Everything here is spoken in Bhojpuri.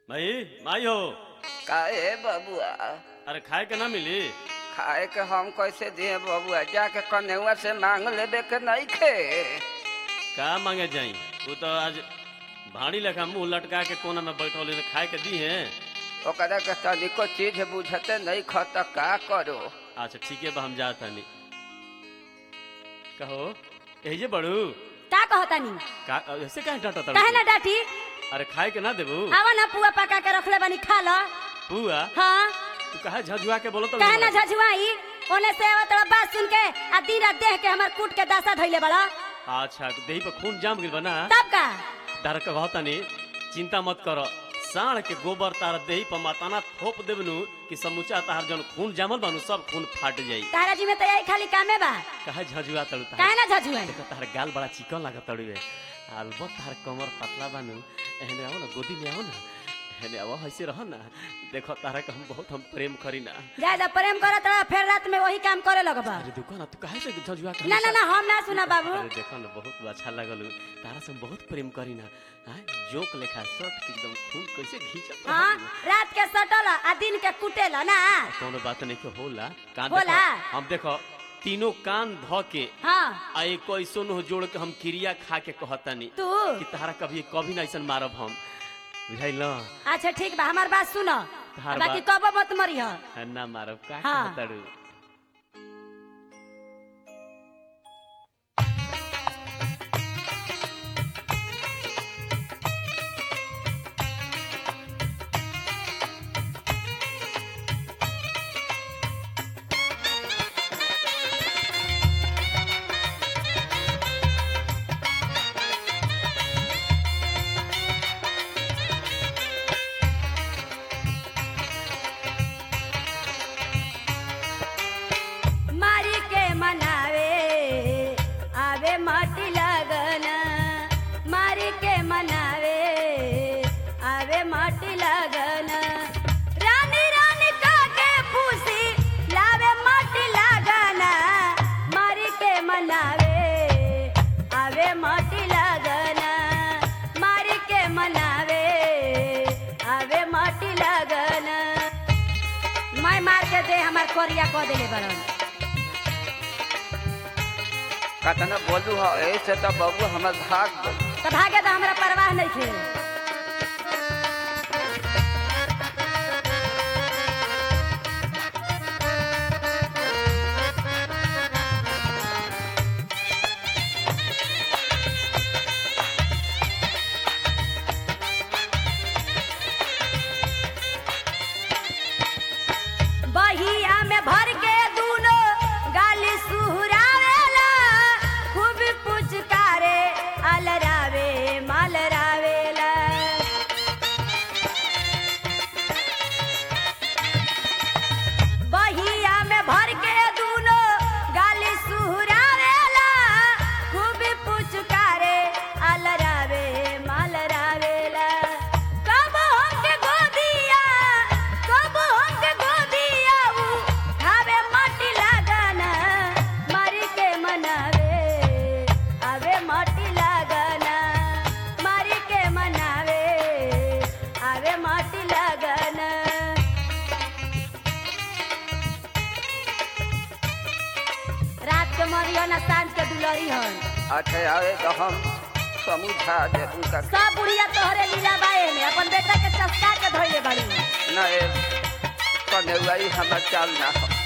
भाई माई हो काहे बबुआ अरे खाए के ना मिली खाए के हम कैसे दिए बबुआ जाके कन्हैया से मांग लेबे के नहीं खे का मांगे जाई वो तो आज भाड़ी लेखा मुंह लटका के कोना में बैठल है, खाए के दी है ओकरा के तनिको चीज बुझते नहीं ख त का करो अच्छा ठीक है बा हम जात हनी कहो एजे बड़ू का कहतानी का ऐसे काहे डांटा तड़ू काहे ना डाटी अरे खाए के ना देबू आवा ना पुआ पका के रखले बानी खा लो बुआ हाँ तू काहे झझुआ के बोलो तो काहे ना झझुआई ओने से आवत रहा बात सुन के आ दिन रात देह के हमर कूट के दासा धइले बड़ा अच्छा देही पे खून जाम गइल बा ना तब का डर के कहतानी चिंता मत करो साढ़ के गोबर तार देही पर माताना थोप देबनु कि समूचा तार जन खून जामल बानु सब खून फाट जाई तारा जी में तो यही खाली कामे बा काहे झझुआ तड़ू तार काहे ना झझुआई देखो तार गाल बड़ा चिकन लागत तड़ुए अलबत तार कमर पतला बानु एहने आओ ना गोदी में आओ ना एहने आओ ऐसे रहो ना देखो तारा के हम बहुत हम प्रेम करी ना ज्यादा प्रेम करत रहा फिर रात में वही काम करे लगबा अरे देखो ना तू काहे से झझुआ के ना ना ना हम ना सुना बाबू अरे देखो ना बहुत अच्छा लगल तारा से हम बहुत प्रेम करी ना हाँ जोक लेखा शर्ट के एकदम खून कैसे खींचत हाँ रात के सटल आ दिन के कुटेल ना कोनो बात नहीं के होला कान होला? देखो हम देखो तीनों कान ध के हाँ आ एक ऐसो न जोड़ के हम क्रिया खा के कहतानी तू कि तारा कभी कभी ना ऐसन मारब हम बुझाइल अच्छा ठीक बा हमार बात सुनो तहार बाकी बात- कबो मत मरी हो ना मारब का हाँ। कहताड़ू मारी के मनावे आवे माटी लगन मारी के मनावे आवे माटी लगन रानी रानी का के फूसी लावे माटी लगन मारी के मनावे आवे माटी लगन मारी के मनावे आवे माटी लगन मैं मार के दे हमार कोरिया को देले बड़न कतना बोलू हो ऐसे तो बबू हमर भाग गई तो भागे तो हमरा परवाह नहीं थे बहिया में भर के दूनो गाली सुहरावेला खूब पुचकारे अलरावे मालरावेला बहिया में भर के दूनो गाली सुहरावेला खूब पुचकारे अलरावे मालरावेला कब हमके गोदिया कब हमके गोदिया उ खावे माटी लागना मारी के मनावे आवे माटी लागना मारी के मनावे आवे माटी लागना रात के मरियो ना सांझ के दुलरी हन अच्छा आवे तो हम समझा देबू का सब बुढ़िया तोहरे लीला बाए में अपन बेटा के चस्का के धोइले बाड़ी ना ए कन्हैया हमर चाल ना हो